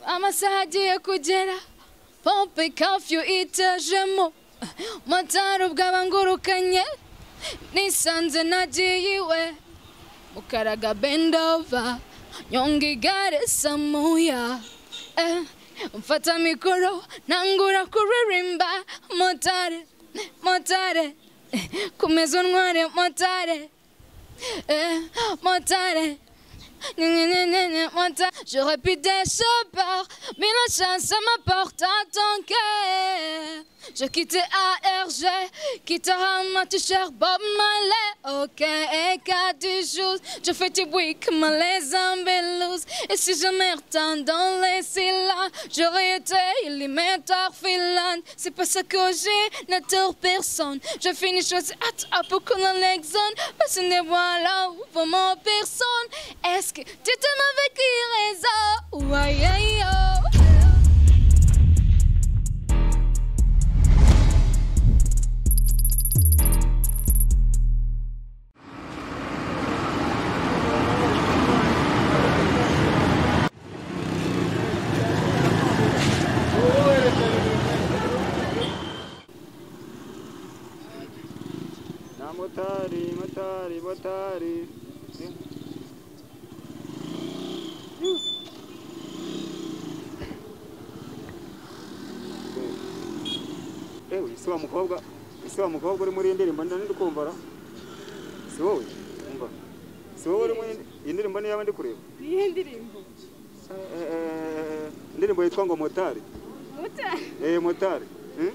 amasaha agiye kugera pompe kafiyu itejemo matara ubwaba ngurukanye nisanze nagiye iwe mukaraga bendova nyonga igare samuya eh, mfata mikoro ntangura kuririmba motare motare eh, komeza untware motare eh, motare J'aurais pu des peur, mais la chance m'apporte à ton cœur. Je quittais ARG, quittera ma t-shirt Bob Marley. Ok, et qu'à du jour, je fais du bruit comme les ambulous. Et si je m'étends dans les syllabes, j'aurais été éliminateur finlande. C'est pas ça que j'ai, n'attire personne. Je finis choisi à à beaucoup dans l'exone. Personne ne voit là où pour mon personne. Est-ce que tu t'aimes avec les réseaux? Ouais, yeah, yeah. Na motari, motari, motari. Ewe, isi wa mukobwa, isi wa mukobwa uri muri iyi ndirimbo ndani ndi kumva ra? Si wowe? Umva. Si wowe uri muri iyi ndirimbo niyo yaba ndi kureba? niyo ndirimbo Eh, eh, Indirimbo yitwa ngo motari. muta Eh, motari. Hmm?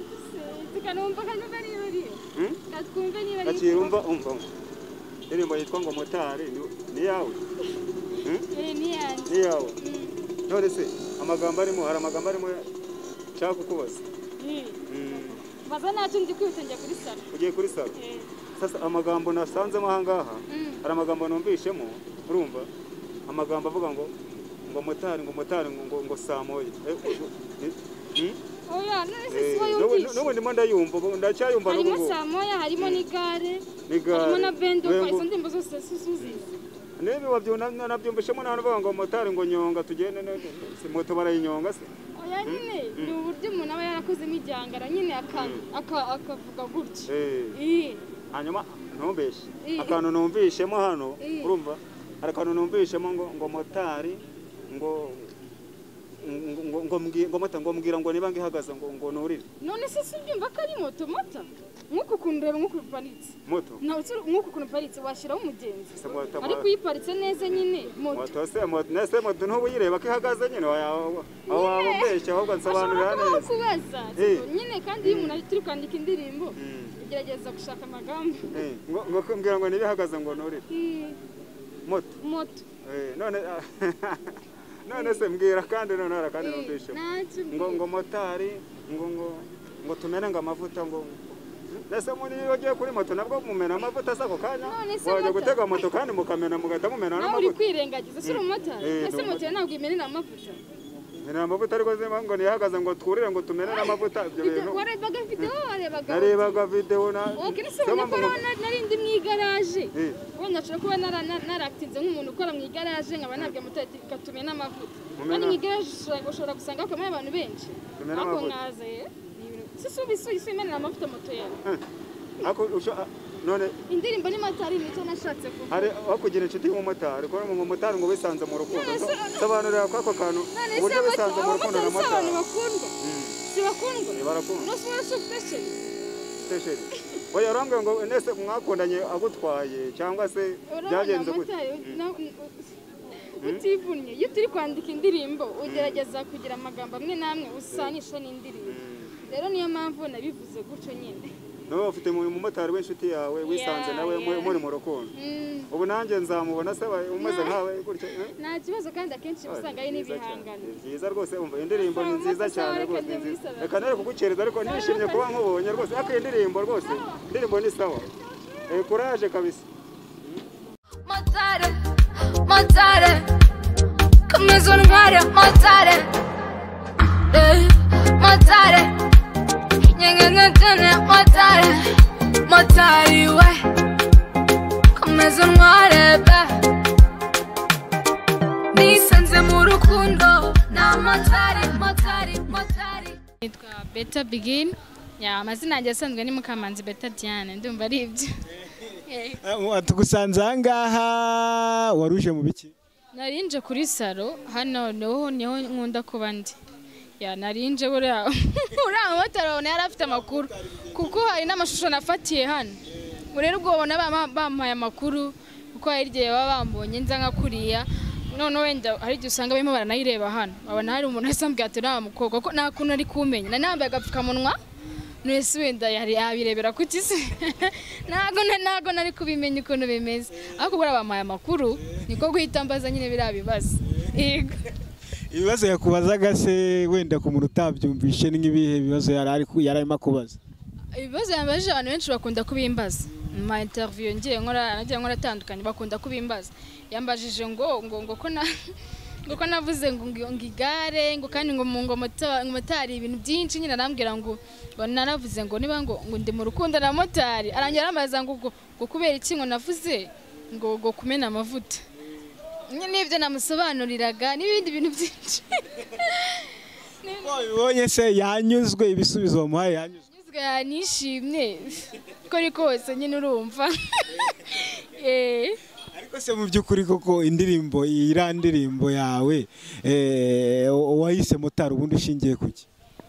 tukanumva kanumva niba ari iyo Hmm? katwumve niba ari Akira umva umva. umva. Indirimbo yitwa ngo motari ni- ni yawe. Hmm? Eh, ni yanjye Ni yawe. none se amagambo arimo hari amagambo arimo nshaka kukubaza Eh, Mm, baza ntacyo ndi kwihuse njya kuri salo ugiye kuri salo Eh, sasa amagambo nasanzemo aha ngaha hari amagambo numvishemo urumva amagambo avuga ngo ngo motari ngo motari ngo ngo, ngo saa moya Eh, ubwo- eh, mm? oya none Eh, si wowe n'ubu- wumvise n'ubu ndimo ndayumva ubu ndacyayumva n'ubu harimo ngubu saa moya harimo n'igare Ni gare. harimo na bendo Yego. izo ndirimbo zose si uzizi niba wabyuna- nabyumvishemo n'abantu bavuga ngo motari ngo nyonga tugende ne- ne- si moto barayinyonga se oya nyine ni uburyo umuntu aba yarakozemo igihangara nyine aka- aka- akavuga gutya Eh. Eh, hanyuma ntumbeshe Mm. akantu numvishemo hano Mm. urumva hari akantu numvishemo ngo ngo motari ngo ngo ngo ngo mbwi- ngo mota- ngo mbwira ngo niba ngihagaze ngo ngo nurire none se si ubyumva ko ari moto mota nk'uku kuntu reba nk'uku paritse moto nawe utu- nk'uku kuntu paritse washyiraho umugenzi Se moto- ariko iyo iparitse neza nyine moto moto se moto nese moto ntuba uyireba ko ihagaze nyine waya- aho waba umbeshye ahubwo nsobanurira ashobora kuba neza kubaza Eh. nyine kandi iyo umuntu ari turi kwandika indirimbo Mm. ugerageza gushaka amagambo Eh, ngo ngo mbwira ngo ntibihagaze ngo nurire Mm, moto moto Eh, none none se mbwira kandi none hari kandi numvishemo ntacyo ngo ngo motari ngo ngo ngo tumene ngo amavuta ngo ndetse muri iyo ugiye kuri moto nabwo mumena amavuta se ako kanya None se wajya moto? gutega moto kandi mukamena mugahita mumena nawe uri n'amavuta kwirengagiza si uri umumotari Eh, ese ni moto yawe ntabwo imenera amavuta mena amavuta ariko niba ngo ntiyahagaze ngo twurire ngo tumene n'amavuta ibyo bintu warebaga videwo warebaga narebaga videwo na wowe Se nese ubona ko mpamvu ngo- nari- nari ndi mu igaraje Eh. wenda nshobora kuba nara- nara- narakitinze nk'umuntu ukora mu igaraje nkaba nabwiye motari ati reka tumene amavuta Mumena- kandi mu igaraje ushobora- ushobora gusanga hakomeye abantu benshi Tumene ariko amavuta. nkaza eh, ni ibintu- si si ubi- si- si imenera amavuta moto yawe Eh, ako usho- ah, none indirimbo ni matari nicyo nashatse kuvuga hari aho kugira inshuti y'umumotari kuko umumotari ngo wisanze mu rukundo None se- sobanurira ko ako kantu none se uburyo wisanze mu rukundo abamotari na si motari abantu bakundwa si bakundwa Eh, barakundwa. no si wowe si ubufashoni sitesheni oya urambwira ngo nese mwakundanye agutwaye cyangwa se urabona byagenze gute motari na- utivunnye iyo turi kwandika indirimbo ugerageza kugira amagambo amwe n'amwe usanisha n'indirimbo rero niyo mpamvu nabivuze gutyo nyine nawe ufite mu- umumotari w'inshuti yawe wisanze Yeah, nawe mu- yeah. muri mu rukundo Mm, ubu nanjye nzamubona se aba- umeze nkawe gutya eh? nta kibazo kandi akenshi uba usanga ari Ni byiza cyane. n'ibihangano Ni byiza rwose umva indirimbo ni Asaba nziza amakosa, cyane reka rwose ni njye nziza muri salon. reka nare kugukereza ariko nishimye kuba nkubonye rwose ariko iyi ndirimbo rwose indirimbo ni sawa Eh, kuraje kabisa Motare, motare, komeza untware motare, eh, motare, nyenge nkutene motare, motari we, komeza untware be, nisanze mu rukundo, ni amata beta bigini ya amazina yanjye asanzwe ni mukamanzi beta diane ndumva ari ibyo tugusanze aha ngaha waruje mu biki narinje kuri salo hano niho niho nkunda kuba ndi ya narinje buriya uriya mumotari wabona yari afite amakuru kuko hari n'amashusho nafatiye hano ubu rero ubwo babona bama- bampaye amakuru kuko hari igihe baba bambonye nza nka kuriya noneho wenda hari igihe usanga barimo baranayireba hano babona hari umuntu wese ambwira ati uriya mukobwa ko nta kuntu ari kumenya nari nambaye agapfukamunwa nese wenda yari yabirebera ku se ntabwo na- ntabwo nari kubimenya ukuntu bimeze ariko buriya bampaye amakuru niko guhita mbaza nyine biriya bibazo yego ibibazo yakubazaga se wenda ku muntu utabyumvishe ni nk'ibihe bibazo yari ari- yari arimo akubaza ibibazo yambajije abantu benshi bakunda kubimbaza mu ma interiviyo ngiye nkora nagiye nkora atandukanye bakunda kubimbaza yambajije ngo ngo ngo ko na ngo ko navuze ngo ngo ngo igare ngo kandi ngo mu ngo mota- ngo motari ibintu byinshi nyine arambwira ngo ngo naravuze ngo niba ngo ngo ndi mu rukundo na motari arangira arambaza ngo ngo ngo kubera iki ngo navuze ngo ngo kumena amavuta nyine n'ibyo namusobanuriraga n'ibindi bintu byinshi ko bibonye se yanyuzwe ibisubizo bamuhaye yanyuzwe nyuzwe nishimye uko ari kose nyine urumva Eh, ariko se mu by'ukuri koko indirimbo iriya ndirimbo yawe eh, wayise motari ubundi ushingiye ku ki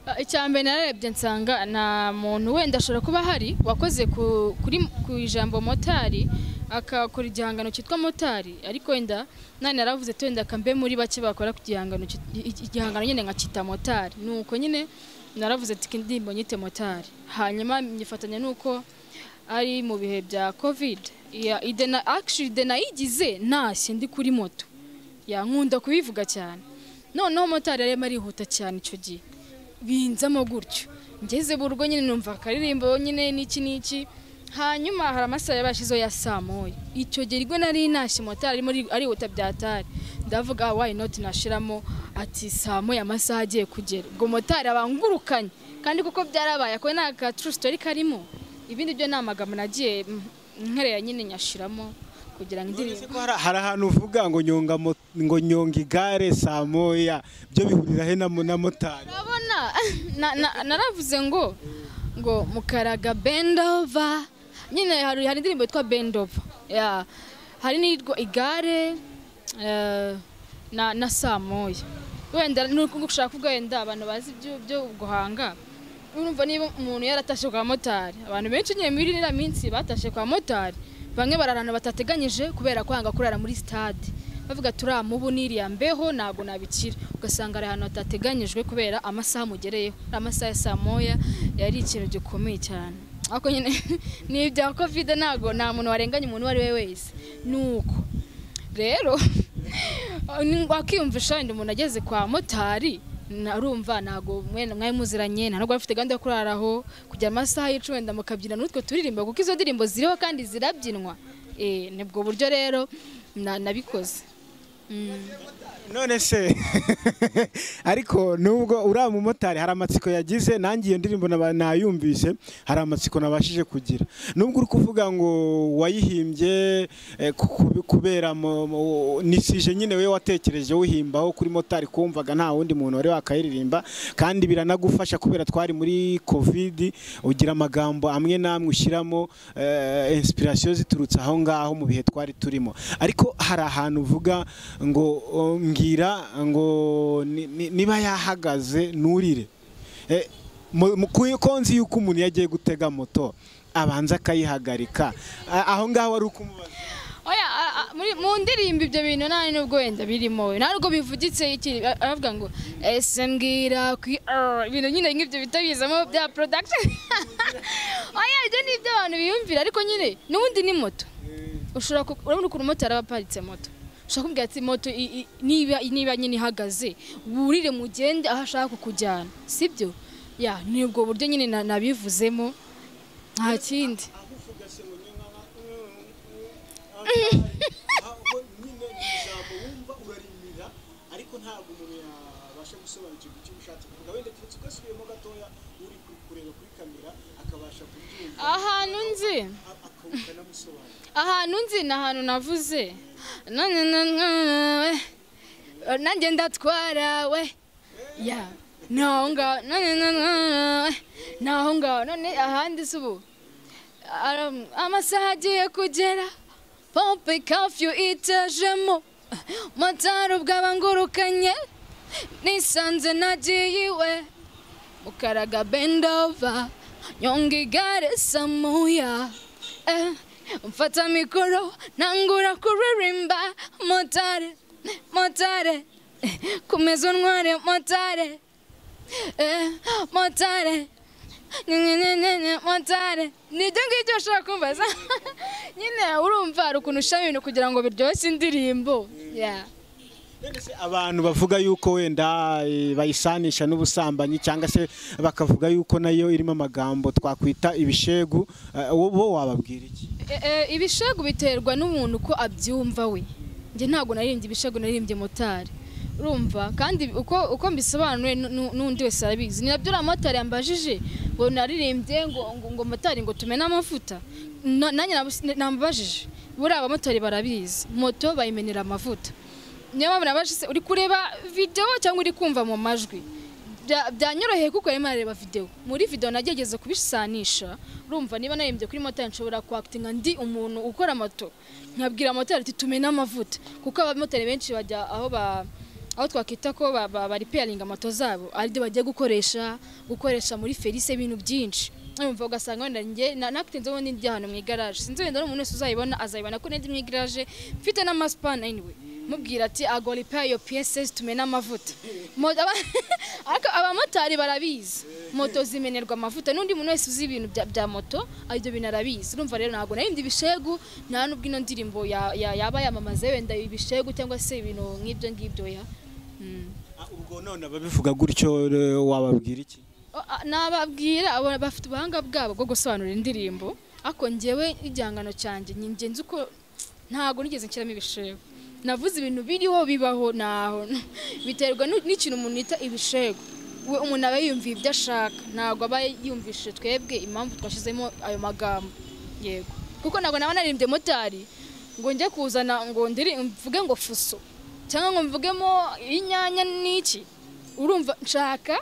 ah, icya mbere nararebye nsanga nta muntu wenda ashobora kuba ahari wakoze ku- kuri ku ijambo motari akakora igihangano cyitwa motari ariko wenda nani yaravuze ati wenda akambe muri bake bakora ku gihangano cyit- i- igihangano nyine nkakita motari nuko nyine naravuze ati "Iki indirimbo nyite motari hanyuma nyifatanya nuko ari mu bihe bya covid Ya- ide na actually ide nayigize ntashye ndi kuri moto yankunda kubivuga cyane noneho motari yarimo arihuta cyane icyo gihe binzamo gutyo ngeze mu rugo nyine numva akaririmbo nyine n'iki n'iki hanyuma hari amasaha yabashizeho ya saa moya icyo gihe rwo nari ntashye motari arimo ari- arihuta byatari ndavuga "Ah, why not nashiramo ati saa moya amasaha agiye kugera ubwo motari abangurukanye kandi kuko byarabaye ako ni aka true story karimo ibindi byo ni amagambo nagiye mm, nkerera nyine nyashiramo kugira ngo indirimbo Ese ko hari hari ahantu uvuga ngo nyonga mo- ngo nyonga igare saa moya byo bihurira he na mo- na motari urabona na- na- naravuze ngo ngo mukaraga bendova nyine hari hari indirimbo yitwa bendova ya hari n'iyitwa igare eh, na na saa moya wenda ni uko gushaka kuvuga wenda abantu bazi ibyo- byo guhanga urumva niba umuntu yaratashe kwa motari abantu benshi nyine muri iriya minsi batashe kwa motari bamwe bararana batateganyije kubera kwanga kurara muri sitade bavuga turamubu niriya mbeho ntabwo nabikira ugasanga ari ahantu hatateganyijwe kubera amasaha amugereyeho ari amasaha ya saa moya yari ikintu gikomeye cyane ariko nyine ni ibya kovide ntabwo nta muntu warenganya umuntu uwo ari we wese nuko rero wakiyumvisha wenda umuntu ageze kwa motari narumva ntabwo mwene mwari muziranye nta nubwo bafite gahunda yo kurara aho kujya amasaha y'icumi wenda mukabyina n'utwo turirimbo kuko izo ndirimbo ziriho kandi zirabyinwa Eh, ni bwo buryo rero na- nabikoze Mm. none se ariko nubwo uriya mumotari hari amatsiko yagize nanjye iyo ndirimbo naba- nayumvise hari amatsiko nabashije kugira nubwo uri kuvuga ngo wayihimbye eh, ku- ku- kubera mo- mo- nisije nyine we watekereje uhimbaho kuri motari kumvaga nta wundi muntu wari wakayiririmba kandi biranagufasha kubera twari muri covid ugira amagambo amwe n'amwe ushyiramo eh, inspiration ziturutse aho ngaho mu bihe twari turimo ariko hari ahantu uvuga ngo o, mbwira ngo ni- ni- niba yahagaze nurire Eh, mu- mu- ku- ko nzi yuko umuntu iyo agiye gutega moto abanza akayihagarika A- aho ngaho wari ukumubaza oya a- a- muri mu ndirimbo ibyo bintu nta nubwo wenda birimo nta nubwo bivugitse iki a- aravuga ngo ese mbwira ku i- ibintu nyine nk'ibyo bita bizamo bya production oya ibyo ni ibyo abantu biyumvira ariko nyine n'ubundi ni moto ushobora ku- urabona ukuntu motari aba aparitse moto ushobora kumubwira ati moto i- i- niba niba nyine ihagaze wurire mugende aho ashaka kukujyana sibyo ya ni ubwo buryo nyine na- nabivuzemo nta kindi ariko ntabwo umuntu yabasha gusobanukirwa icyo ushatse kuvuga wenda keretse ugasubiyemo gatoya uri kureba kuri kamera akabasha kubyumva ahantu nzi akawuka namusobanura ahantu nzi ni ahantu navuze nanjye ndatwara we ya ni aho ngaho none none- ni aho ngaho none ahandi se ubu Ara- amasaha agiye kugera pompe kafiyu itajemo motari ubwaba ngurukanye nisanze nagiye iwe mukaraga bendova nyonga igare samuya Eh, mfata mikoro nangura kuririmba motari motari eh, komeza untware motari eh, motari nyenyenyenyenye motari ni ibyo ngibyo ushobora kumva za nyine urumva hari ukuntu ushyiramo ibintu kugira ngo biryoshye indirimbo Yeah. Bene se abantu bavuga yuko wenda eh, bayisanisha n'ubusambanyi cyangwa se bakavuga yuko nayo irimo amagambo twakwita ibishegu eh, wo bo wababwira iki E- e, ibishegu biterwa n'umuntu uko abyumva we njye ntabwo naririmbye ibishegu naririmbye motari urumva kandi uko uko mbisobanuye nu- nu- n'undi wese arabizi ni nabyo uriya motari yambajije ngo naririmbye ngo ngo- ngo motari ngo tumene amavuta No- nanjye nabus- namubajije buriya abamotari barabizi moto bayimenera amavuta niyo mpamvu nabajije uri kureba videwo cyangwa uri kumva mu majwi Bya- byanyoroheye kuko yarimo arareba videwo muri videwo nagerageza kubisanisha urumva niba narembye kuri motari nshobora kwakitinga ndi umuntu ukora moto nkabwira motari ati tumena amavuta kuko abamotari benshi bajya aho ba aho twakwita ko ba- ba- baripeyaringa moto zabo aribyo bagiye gukoresha gukoresha muri ferise ibintu byinshi urumva ugasanga wenda njye na- nakutinze ubundi ndi ahantu mu igaraje sinzi wenda n'umuntu wese uzayibona azayibona ko ndi mu igaraje mfite n'amasipani anyway mubwira ati agoripa iyo piyesesi tumena amavuta Mo- aba- ariko abamotari barabizi moto zimenerwa amavuta n'undi muntu wese uzi ibintu bya- bya moto ibyo bintu arabizi urumva rero ntabwo narindi ibishegu nta n'ubwo ino ndirimbo ya- ya- yaba yamamaza wenda ibishegu cyangwa se ibintu nk'ibyo ngibyo ya Mm. Ah, ubwo none ababivuga gutyo eh, wababwira iki O- a- nababwira abo bafite ubuhanga bwabo bwo gusobanura indirimbo ariko njyewe igihangano cyanjye ni njye nzi uko ntabwo nigeze nshyiramo ibishego navuze ibintu biriho bibaho naho biterwa n'u- n'ikintu umuntu yita ibishego we umuntu aba yiyumviye ibyo ashaka ntabwo aba yumvishije twebwe impamvu twashyizemo ayo magambo yego kuko ntabwo naba naririmbye motari ngo njye kuzana ngo ndiri mvuge ngo fuso cyangwa ngo mvugemo inyanya n'iki urumva nshaka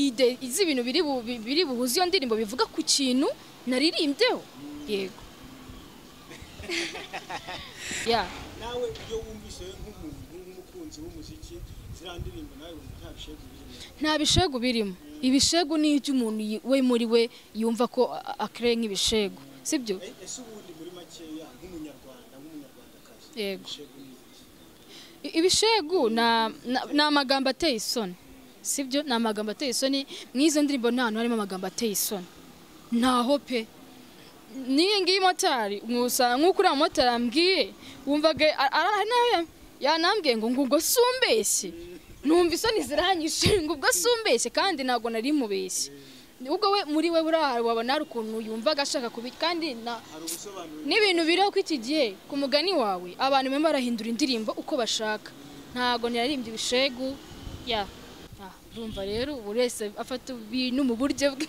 ide izi ibintu biri bu- bi- biri buhuze iyo ndirimbo bivuga ku kintu naririmbyeho yego ya nawe iyo wumvise nk'umukunzi w'umuziki ziriya ndirimbo nawe wumva nta bishegu birimo nta bishegu birimo ibishegu ni iby'umuntu yi- we muri we yumva ko a- akereye nk'ibishegu sibyo ese ubundi muri makeya nk'umunyarwanda nk'umunyarwandakazi yego ibishegu ni iki I- ibishegu na- na- ni amagambo ateye isoni sibyo ni amagambo ateye isoni mu izo ndirimbo nta hantu harimo amagambo ateye isoni ntaho pe n'iyi ngiyi motari mwusa- nk'uko uriya motari ambwiye wumvaga a- a- hari n'aho ya- yanambwiye ngo ngo ubwo si umbeshye numva isoni ziranyishe ngo ubwo si umbeshye kandi ntabwo nari mubeshye ubwo we muri we burahari wabona hari ukuntu yumvaga ashaka kubi kandi na hari ubusobanuro n'ibintu biriho ko iki gihe ku mugani wawe abantu bamwe barahindura indirimbo uko bashaka ntabwo naririmbye ibishegu ya Ah, urumva rero buri wese afata ibintu mu buryo bwe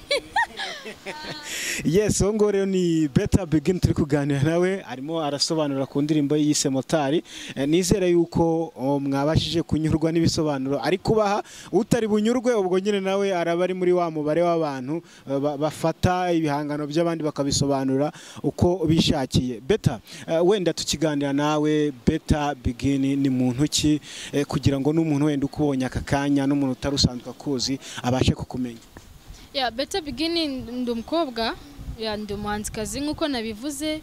yes uwo nguwo rero ni beta begin turi kuganira nawe arimo arasobanura ku ndirimbo ye yise motari Eh, nizere yuko oh, mwabashije kunyurwa n'ibisobanuro ari kubaha utari bunyurwe ubwo nyine nawe araba ari muri wa mubare w'abantu eh, ba- bafata ibihangano by'abandi bakabisobanura uko bishakiye beta eh, wenda tukiganira nawe beta begin ni muntu ki eh, kugira ngo n'umuntu wenda ukubonye aka kanya n'umuntu utari usanzwe akuzi abashe kukumenya ya beta bigini ndi umukobwa ya ndi umuhanzikazi nk'uko nabivuze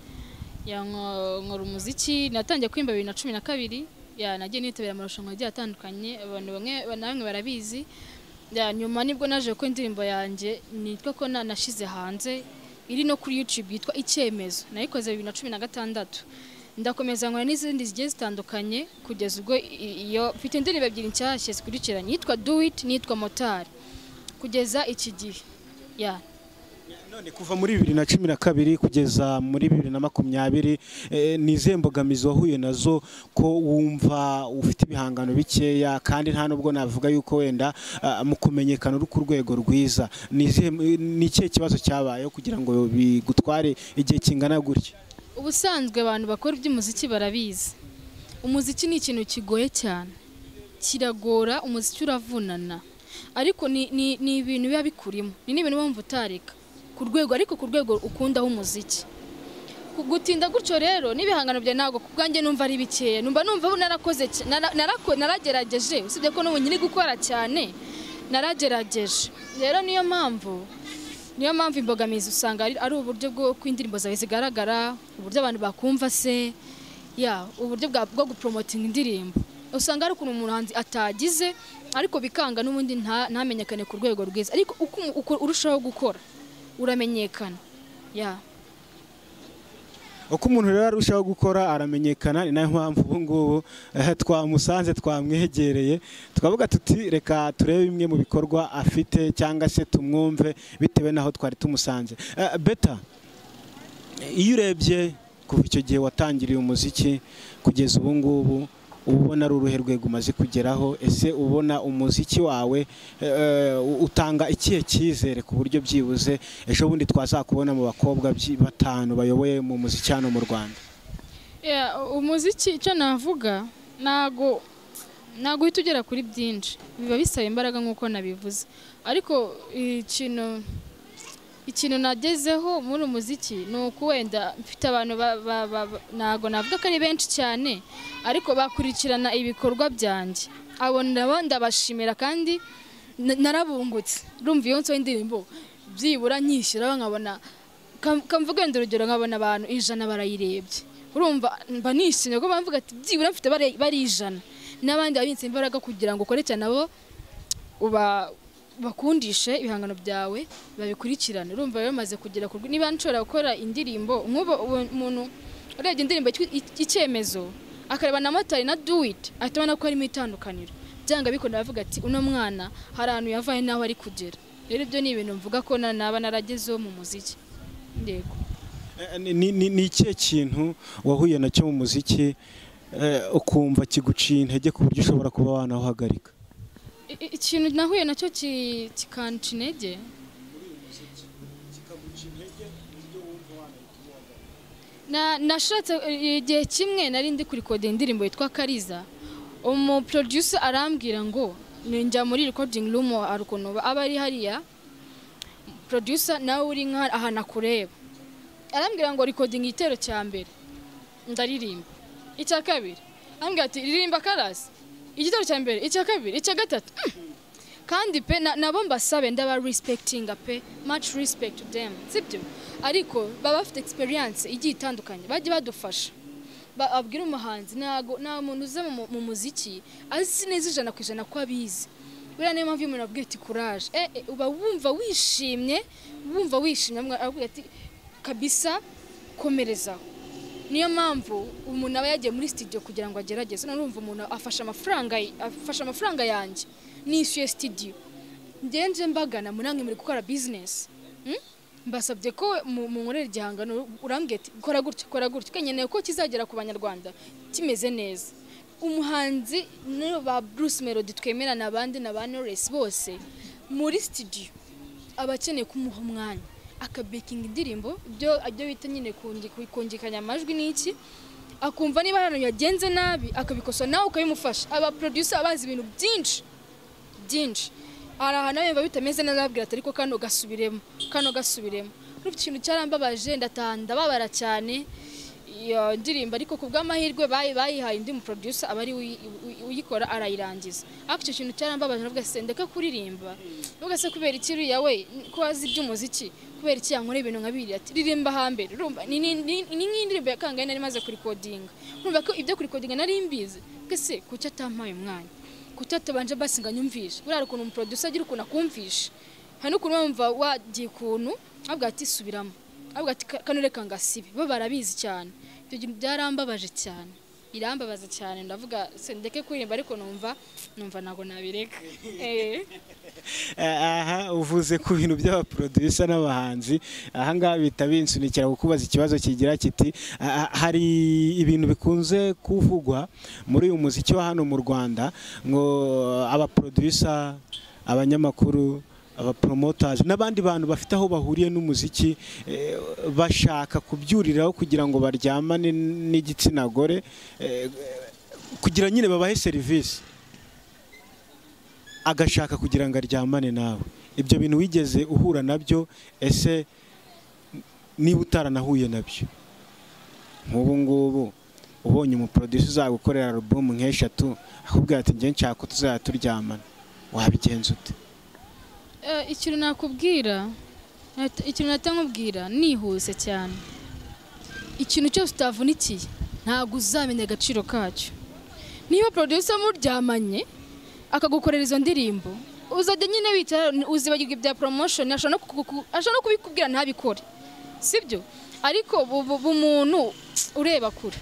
ya nko- nkora umuziki natangiye kwimba bibiri na cumi na kabiri ya nagiye nitabira amarushanwa agiye atandukanye abantu bamwe na bamwe barabizi ya nyuma nibwo naje ko indirimbo yanjye nitwa ko na- nashyize hanze iri no kuri YouTube yitwa icyemezo nayikoze bibiri na cumi na gatandatu ndakomeza nkora n'izindi zigiye zitandukanye kugeza ubwo i- iyo mfite indirimbo ebyiri nshyashya zikurikiranye yitwa do it nitwa motari kugeza iki gihe ya None kuva muri bibiri na cumi na kabiri kugeza muri bibiri na makumyabiri eh, ni izihe mbogamizi wahuye nazo ko wumva ufite ibihangano bikeya kandi nta nubwo navuga yuko wenda ah, mu kumenyekana uri ku rwego rwiza ni izihe ni ikihe kibazo cyabayeho kugira ngo bigutware igihe kingana gutya ubusanzwe abantu bakora iby'umuziki barabizi umuziki ni ikintu kigoye cyane kiragora umuziki uravunana ariko ni ni- ni ibintu biba bikurimo ni n'ibintu wumva utareka ku rwego ariko ku rwego ukundaho umuziki Ku- gutinda gutyo rero n'ibihangano byawe ntabwo ku bwanjye numva ari bikeya numva numva ubu narakoze cy- nara- narako- naragerageje usibye ko n'ubu nyiri gukora cyane naragerageje rero niyo mpamvu niyo mpamvu imbogamizi usanga ari ari uburyo bw'uko indirimbo zawe zigaragara uburyo abantu bakumva se ya uburyo bwa- bwo guporomotinga indirimbo usanga hari ukuntu umuhanzi atagize ariko bikanga n'ubundi nta- ntamenyekane ku rwego rwiza ariko uko umu- uko urushaho gukora uramenyekana ya uko umuntu rero arushaho gukora aramenyekana ni nayo mpamvu ubu ngubu eh, twamusanze twamwegereye tukavuga tuti reka turebe bimwe mu bikorwa afite cyangwa se tumwumve bitewe n'aho twari tumusanze Eh, beta iyo urebye kuva icyo gihe watangiriye umuziki kugeza ubu ngubu uba ubona ari uruhe rwego umaze kugeraho ese ubona umuziki wawe eh, utanga ikihe cyizere ku buryo byibuze ejo bundi twazakubona mu bakobwa byi- batanu bayoboye mu muziki hano mu rwanda Yeah, umuziki icyo navuga ntago ntago uhita ugera kuri byinshi biba bisaba imbaraga nk'uko nabivuze ariko ikintu ikintu nagezeho muri umuziki ni uko wenda mfite abantu ba- ba- ba- ba- ntago navuga ko ari benshi cyane ariko bakurikirana ibikorwa byanjye abo nabo ndabashimira kandi na- narabungutse urumva iyo nsohoye indirimbo byibura nyishyiraho nkabona Kam- kamvuge wenda urugero nkabona abantu ijana barayirebye urumva mba nishimye kuko bamvuga ati byibura mfite bari bari ijana n'abandi babitse imbaraga kugira ngo ukore cyane nabo uba bakundishe ibihangano byawe babikurikirane urumva rero maze kugera ku rwe- niba nshobora gukora indirimbo nk'ubu ubu- umuntu urebye indirimbo yitwa I- icyemezo akareba na motari na do it ahita abona ko harimo itandukaniro byanga bikunda bavuga ati uno mwana hari ahantu yavaye n'aho ari kugera rero ibyo ni ibintu mvuga ko na- naba naragezeho mu muziki ndego Eh, ni- ni ni- ni ikihe kintu wahuye nacyo mu muziki eh, ukumva kiguciye intege ku buryo ushobora kuba wanawuhagarika I- i- ikintu nahuye nacyo ki- kikanca intege Na- nashatse eh, igihe kimwe nari ndi kurikoda indirimbo yitwa kariza umu producer arambwira ngo ninjya muri recording room hari ukuntu aba ari hariya producer nawe uri nka ahantu akureba arambwira ngo recording igitero cya mbere ndaririmba icya kabiri arambwira ati ririmba karasi igitero cya mbere icya kabiri icya gatatu Mm. kandi pe na- nabo mbasabe ndaba respectinga pe much respect to them sibyo ariko baba bafite experience igiye itandukanye bajye badufasha Ba- abwira umuhanzi ntago nta muntu uza mu- mu muziki azi neza ijana ku ijana ko abizi buriya niyo mpamvu iyo umuntu abwiye ati kuraje eh, eh, uba wumva wishimye wumva wishimye abwira ati kabisa komerezaho niyo mpamvu umuntu aba yagiye muri studio kugira ngo agerageze none urumva umuntu afashe amafaranga afashe amafaranga yanjye nishyuye studio ngenje mbagana munange muri gukora business Hmm? mbasabye ko mu- munkorera igihangano urambwira ati kora gutya kora gutya kandi nkeneye ko kizagera ku banyarwanda kimeze neza umuhanzi niyo ba Bruce Melody twemera n'abandi na ba Knowless bose muri studio aba akeneye kumuha umwanya akabekinga indirimbo ibyo ibyo bita nyine kundi- kongekanya amajwi n'iki akumva niba hari ahantu yagenze nabi akabikosa nawe ukabimufasha aba producer bazi ibintu byinshi byinshi hari ahantu aba yumva bitameze neza arababwira ati ariko kano gasubiremo kano gasubiremo urumva ikintu cyarambabaje ndataha ndababara cyane iyo ndirimbo ariko ku bw'amahirwe bayi- bayihaye undi mu producer aba ari we uyi- uyi- uyikora arayirangiza ariko icyo kintu cyarambabaje navuga se ndeka kuririmba nubwo se kubera iki uriya we ko azi iby'umuziki kubera iki yankora ibintu nka biriya ati ririmba hambere urumva ni ni- ni- ni nk'indirimbo ya kangahe nari maze kurikodinga urumva ko ibyo kurikodinga nari mbizi mbese se kuki atampaye umwanya kuki atabanje basi ngo anyumvishe buriya hari ukuntu umuproducer agira ukuntu akumvisha hari n'ukuntu wumva wagiye ukuntu avuga ati subiramo avuga ati "Ka- kano reka ngasibe bo barabizi cyane ibyo bintu byarambabaje cyane irambabaza cyane ndavuga se ndeke kuririmba ariko numva numva ntabwo nabireka Eh. aha uvuze ku bintu by'abaproducer n'abahanzi ahangaha bita binsunikira kukubaza ikibazo kigira kiti "Ah, ah, hari ibintu bikunze kuvugwa muri uyu muziki wa hano mu rwanda ngo abaproducer abanyamakuru abapromoters n'abandi bantu bafite aho bahuriye n'umuziki eh, bashaka kubyuriraho kugira ngo baryamane n'igitsina gore eh, kugira nyine babahe serivisi agashaka kugira ngo aryamane nawe ibyo bintu wigeze uhura nabyo ese niba utaranahuye nabyo nk'ubu ngubu ubonye umuproduce uzagukorera alubumu nk'eshatu akubwira ati njye nshaka ko tuzajya turyamana wabigenza ute Eh, ikintu nakubwira nat- ikintu natamubwira nihuse cyane ikintu cyose utavunikiye ntabwo uzamenya agaciro kacyo niba producer muryamanye akagukorera izo ndirimbo uzajya nyine wicara uzibagirwa ibya promotion ashobora no kukuku- ashobora no kubikubwira ntabikore sibyo ariko bu- bu- umuntu ureba kure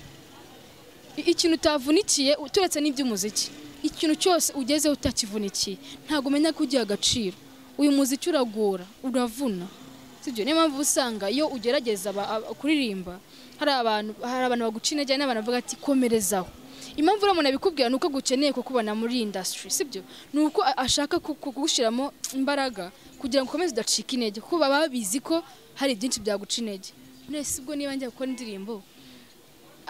I- ikintu utavunikiye uturetse n'iby'umuziki ikintu cyose ugezeho utakivunikiye ntabwo umenya ko ugiha agaciro uyu muziki uragora uravuna sibyo niyo mpamvu usanga iyo ugerageza aba- aba- kuririmba hari abantu hari abantu baguca intege hari n'abantu bavuga ati komerezaho impamvu uriya muntu abikubwira ni uko agukeneye kukubona muri iyi indasitiri sibyo ni uko a- ashaka ku- kugushyiramo imbaraga kugira ngo ukomeze udacika intege kuko baba babizi ko hari byinshi byaguca intege none se ubwo niba njya gukora indirimbo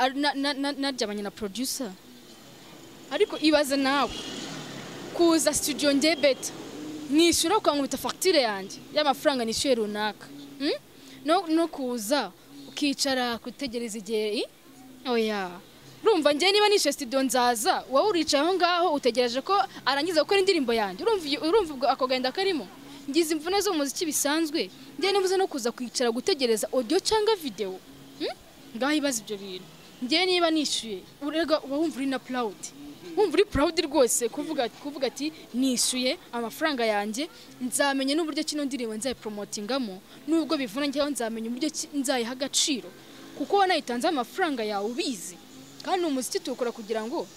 ari- na- na- na- naryamanye na producer ariko ibaze nawe kuza studio njye beta nishyura ukankubita fagitire yanjye y'amafaranga nishyuye runaka Mm? no, no kuza ukicara kutegereza igihe i- oya urumva njye niba nishyuye studio nzaza wowe uricaye aho ngaho utegereje ko arangiza gukora indirimbo yanjye urumva iyo- urumva ubwo ako gahinda karimo ngize imvune zo mu muziki bisanzwe njye nibuze no kuza kwicara gutegereza audio cyangwa video Mm? ngaho ibaza ibyo bintu njye niba nishyuye urega uba wumva uri na purawudi wumva uri purawudi rwose kuvuga kuvuga ati nishyuye amafaranga yanjye nzamenya n'uburyo kino ndirimbo nzayiporomotingamo nubwo bivuna njyeho nzamenya uburyo ki- nzayiha agaciro kuko wanayitanzeho amafaranga yawe ubizi kandi umuziki tuwukora kugira ngo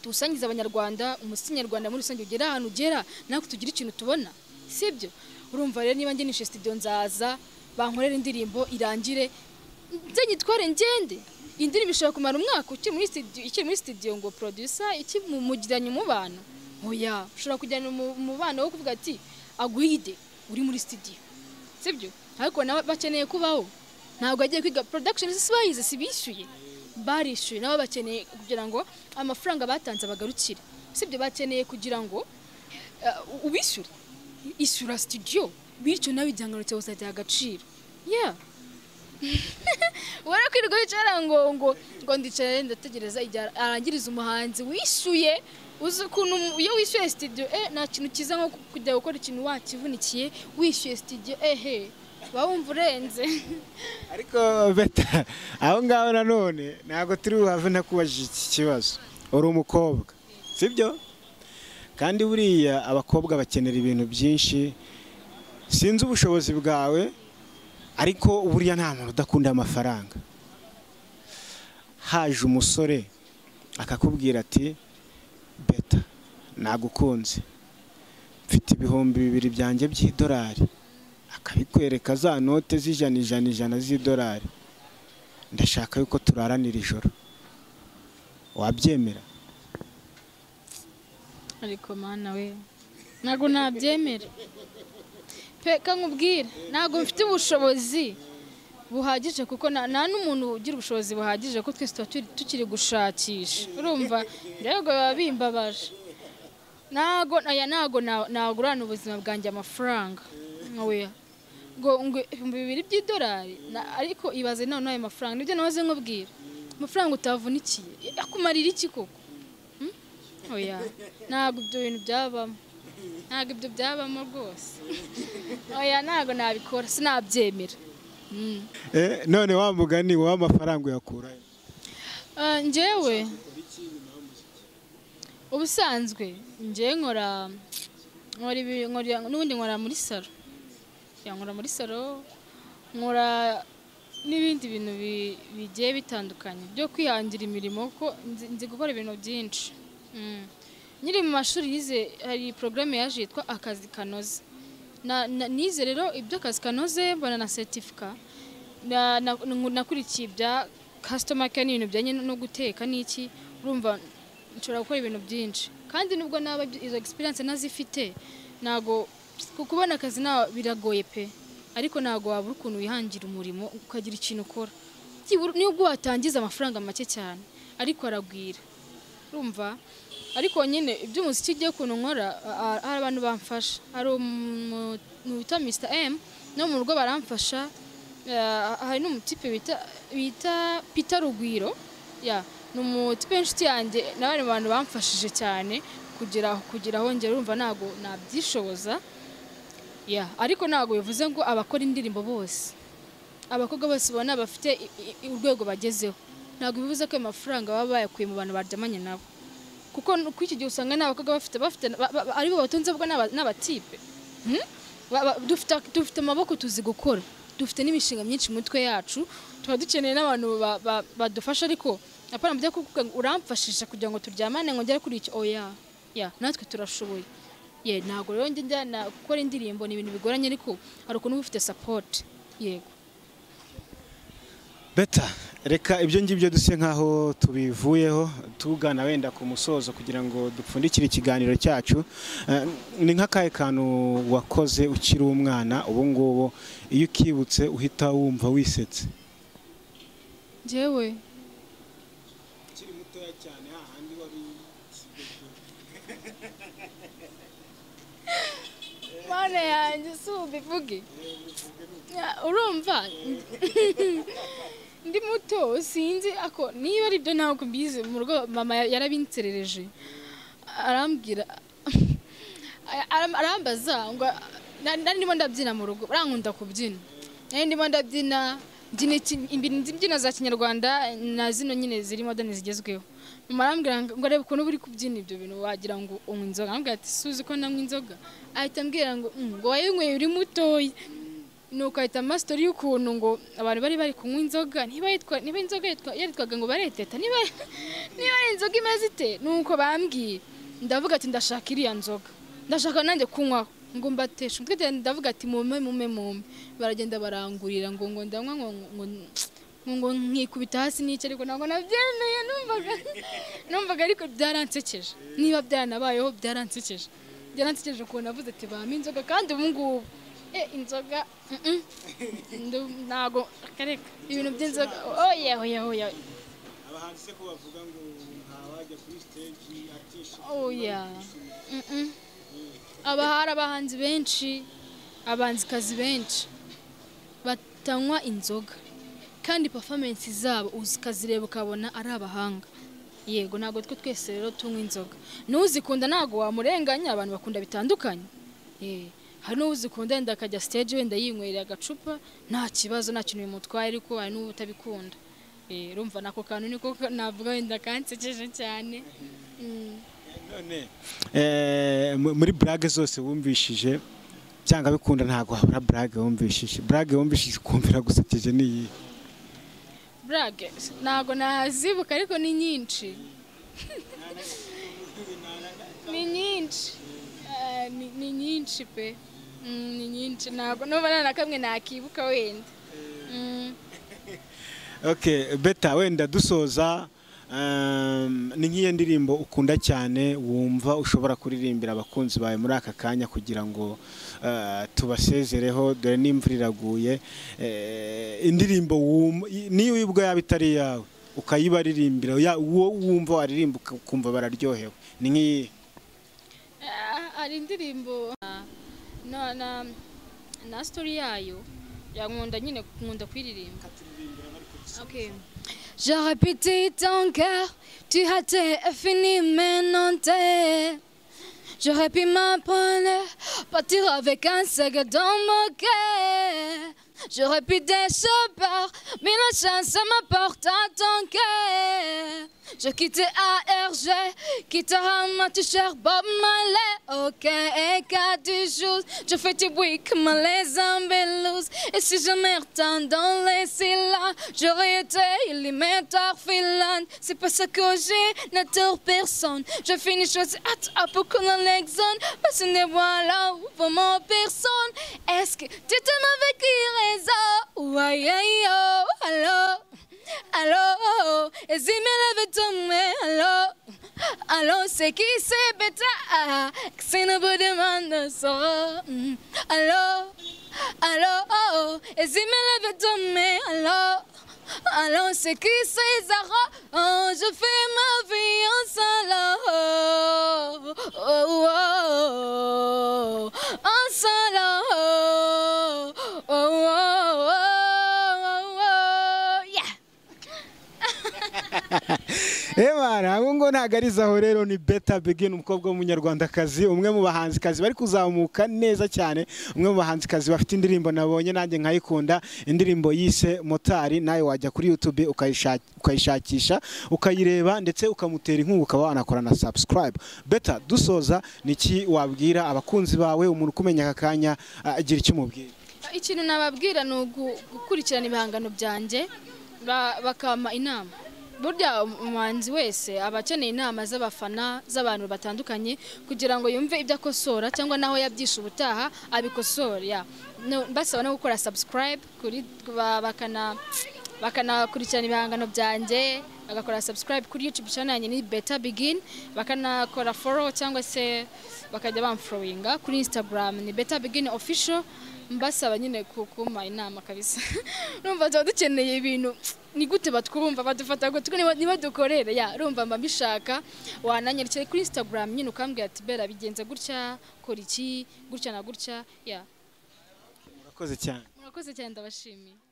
tuwusangize abanyarwanda umuziki nyarwanda muri rusange ugera ahantu ugera natwe tugire ikintu tubona sibyo urumva rero niba njye nishe studio nzaza bankorera indirimbo irangire nze nyitware ngende indirimbo ishobora kumara umwaka ukiri muri studio ikiri muri studio ngo producer iki mu- mugiranye umubano oya ushobora kujyana umu- umubano wo kuvuga ati agwide uri muri studio sibyo ariko nabo bakeneye kubaho ntabwo agiye kwiga production si bayize si bishyuye barishyuye nabo bakeneye kugira ngo amafaranga batanze bagarukire sibyo bakeneye kugira ngo eh, ubishyure ishyura studio bityo nawe igihangano cyawe uzagira agaciro yeah ubona kwirirwa wicara ngo ngo ngo ndicara ndategereza igihe arangiriza umuhanzi wishyuye uzi ukuntu umu- iyo wishyuye studio eh nta kintu cyiza nko ku- kujya gukora ikintu wakivunikiye wishyuye studio ehe uba wumva urenze ariko beta aho ngaho nanone ntabwo turi buhave ntakubajije iki kibazo uri umukobwa sibyo kandi buriya abakobwa bakenera ibintu byinshi sinzi ubushobozi bwawe ariko buriya nta muntu udakunda amafaranga haje umusore akakubwira ati beta nagukunze mfite ibihumbi bibiri byanjye by'idolari akabikwereka za note z'ijana ijana ijana z'idolari ndashaka yuko turaranira ijoro wabyemera ariko mana we ntabwo nabyemera peka nkubwire ntabwo mfite ubushobozi buhagije kuko na- nta n'umuntu ugira ubushobozi buhagije kuko twese tuba turi- tukiri gushakisha urumva ndabwo biba bimbabaje ntabwo aya ntabwo na- nagurana ubuzima bwanjye amafaranga oya ngo ngo ibihumbi bibiri by'idolari na- ariko ibaze nawe n'ayo mafaranga nibyo nahoze nkubwira amafaranga utavunikiye akumarira iki koko oya ntabwo ibyo bintu byabamo ntabwo ibyo byabamo rwose oya ntabwo nabikora sinabyemera Mm. Eh, none wa mugani w'amafaranga uyakurayo Ah, njyewe ubusanzwe njyewe nkora nkora ibi- nkora- n'ubundi nkora muri salo Ya, nkora muri salo nkora n'ibindi bintu bi- bigiye bitandukanye byo kwihangira imirimo kuko nzi- nzi gukora ibintu byinshi Mm. nkiri mu mashuri yize hari porogaramu yaje yitwa akazi kanoze Na- na- nize rero iby'akazi kanoze mbona na setifika na- na- ngu- nakurikiye ibya kasitoma care n'ibintu bijyanye no guteka n'iki urumva nshobora gukora ibintu byinshi kandi nubwo naba ibyo- izo egisperiyanse nazifite ntabwo ku kubona akazi nta biragoye pe ariko ntabwo wabura ukuntu wihangira umurimo ukagira ikintu ukora byibura nubwo watangiza amafaranga make cyane ariko aragwira urumva ariko nyine iby'umuziki igiye ukuntu nkora a- a- hari abantu bamfasha hari umuntu wita mr m no mu rugo baramfasha Eh, hari n'umutipe bita bita peter rugwiro ya ni umutipe w'inshuti yanjye nawe ni abantu bamfashije cyane kugera kugera aho ngera urumva ntabwo nabyishoboza ya ariko ntabwo bivuze ngo abakora indirimbo bose abakobwa bose ubona bafite i- i- i- urwego bagezeho ntabwo bivuze ko ayo mafaranga baba bayakuye mu bantu baryamanye nabo kuko n- kuri iki gihe usanga n'abakobwa bafite bafite ba- ba- ba- aribo batunze bwa n'aba- n'abatipe Hmm? Ba- ba- dufite dufite amaboko tuzi gukora dufite n'imishinga myinshi mu mitwe yacu tuba dukeneye n'abantu ba- ba- badufasha ariko apana mujya kuvuga ngo uramfashisha kugira ngo turyamane ngo ngere kuri icyo oya ya natwe turashoboye ye ntabwo rero njye njya na- gukora indirimbo ni ibintu bigoranye ariko hari ukuntu uba ufite sapoti yego beta reka ibyo ngibyo duse nk'aho tubivuyeho tugana wenda ku musozo kugira ngo dupfundikire ikiganiro cyacu Eh, ni nk'akahe kantu wakoze ukiri umwana ubu ngubu iyo ukibutse uhita wumva wisetse njyewe ukiri mutoya cyane hahandi wari mana yanjye si ubivuge Ya, urumva ndi muto sinzi ako niba ari byo ntabwo mbizi mu rugo mama ya- yarabinserereje arambwira aram- arambaza ngo na- nari ndimo ndabyina mu rugo barankunda kubyina nari ndimo ndabyina mbyina iki- imbyino imbyino za kinyarwanda na zino nyine ziri modani zigezweho mama arambwira ngo ngo arebe ukuntu uba uri kubyina ibyo bintu wagira ngo unywa inzoga arambwira ati suzi ko nanywa inzoga ahita ambwira ngo "Mm, ngo wayinyweye uri mutoya nuko ahita amasitori y'ukuntu ngo abantu bari bari kunywa inzoga niba yitwa niba inzoga yitwa- yaritwaga ngo bareteta niba niba ari inzoga imeze ite nuko bambwiye ndavuga ati ndashaka iriya nzoga ndashaka nanjye kunywaho ngo mbateshe umutwe cyane ndavuga ati mume mume mume baragenda barangurira ngo ngo ndanywa ngo ngo ngo ngo nkikubita hasi n'icyo ariko ntabwo nabyemeye numvaga numvaga ariko byaransekeje niba byaranabayeho byaransekeje byaransekeje ukuntu navuze ati bampa inzoga kandi ubu ngubu Eh, inzoga mm-mm. Ndu- ntago reka reka ibintu by'inzoga oya oya oya abahanzi se ko bavuga ngo ntawajya kuri stage atisha oya Mm-mm. aba hari abahanzi benshi abahanzikazi benshi batanywa inzoga kandi performance zabo ukazireba ukabona ari abahanga yego ntabwo twe twese rero tunywa inzoga n'uzikunda ntabwo wamurenganya abantu bakunda bitandukanye Eh, hari n'uzikunda wenda akajya stage wenda yinywerera agacupa nta kibazo nta kintu bimutwaye ariko hari n'ubutabikunda Eh, urumva nako kantu niko ka- navuga wenda kansekeje cyane Mm. none eh, mu- muri burage zose wumvishije cyangwa bikunda ntabwo habura burage wumvishije burage wumvishije ukumvira gusekeje n'iyi burage ntabwo nazibuka ariko ni nyinshi ni nyinshi Eh, ni- ni nyinshi pe Mm, ni nyinshi ntabwo n'ubu nta na kamwe nakibuka wenda Mm. okay beta wenda dusoza um, ni nk'iyo ndirimbo ukunda cyane wumva ushobora kuririmbira abakunzi bawe muri aka kanya kugira ngo uh, tubasezereho dore n'imvura iraguye Eh, indirimbo wumva niyo uyibwa yaba itari iyawe ukayibaririmbira ya- uwo wumva waririmba uka- ukumva bararyohewe ni nk'iyi Ah, hari indirimbo ah, na na na story yayo yankunda nyine nkunda kuyiririmba okay J'aurais pitié ton cœur, tu as été fini maintenant t'es. J'aurais pu m'apprendre, partir avec un sac dans mon cœur. J'aurais pu décevoir, mais la chance m'apporte à ton cœur. Je quitte ARG, quitte à tu cher Bob Marley. Ok, cas du jour, je fais du bruit comme les embellous. Et si je m'étends dans les silas, j'aurais été élémentaire filane. C'est pas ça que j'ai, n'attire personne. Je finis choisi à à beaucoup dans l'exone. Parce que ne voilà où pour mon personne. Est-ce que tu te m'avais qui raison? Ou aïe aïe oh, allô? Allô? Et si me lève tombé, allô? Allô, c'est qui c'est bêta? C'est ne vous demande ça. Mm. Allô? Allô, oh, oh, et si me lève tombé, allô, Alors c'est qui ces Zara Oh, Je fais ma vie en salaud oh, oh, oh. En salaud oh, oh, oh, oh. Yeah. Ebana ngo ngo ntagarizaho rero ni Beta Begin umukobwa w'umunyarwandakazi umwe mu bahanzikazi bari kuzamuka neza cyane umwe mu bahanzikazi bafite indirimbo nabonye nanjye nkayikunda indirimbo yise motari nawe wajya kuri YouTube ukayisha- ukayishakisha ukayireba ndetse ukamutera inkunga ukaba wanakora na subscribe Beta dusoza niki wabwira abakunzi bawe umuntu ukumenya aka kanya ah, agira icyo umubwira ikintu nababwira ni ugu- gukurikirana ibihangano byanjye ba- bakampa inama burya umuhanzi wese aba akeneye inama z'abafana z'abantu batandukanye kugira ngo yumve ibyo akosora cyangwa n'aho yabyishe ubutaha abikosora ya. No, basaba no gukora subscribe kuri ba- bakana bakanakurikirana ibihangano byanjye bagakora subscribe kuri youtube channel yanjye ni beta begin bakanakora follow cyangwa se bakajya bamforowinga kuri instagram ni beta begin official mbasaba nyine ku- kumpa inama kabisa urumva tuba dukeneye ibintu ni gute batwumva badufata gutwi niba- niba dukorere ya urumva mba mbishaka wananyerekeye kuri instagram nyine ukambwira ati bera bigenze gutya kora iki gutya na gutya ya murakoze cyane murakoze cyane ndabashimiye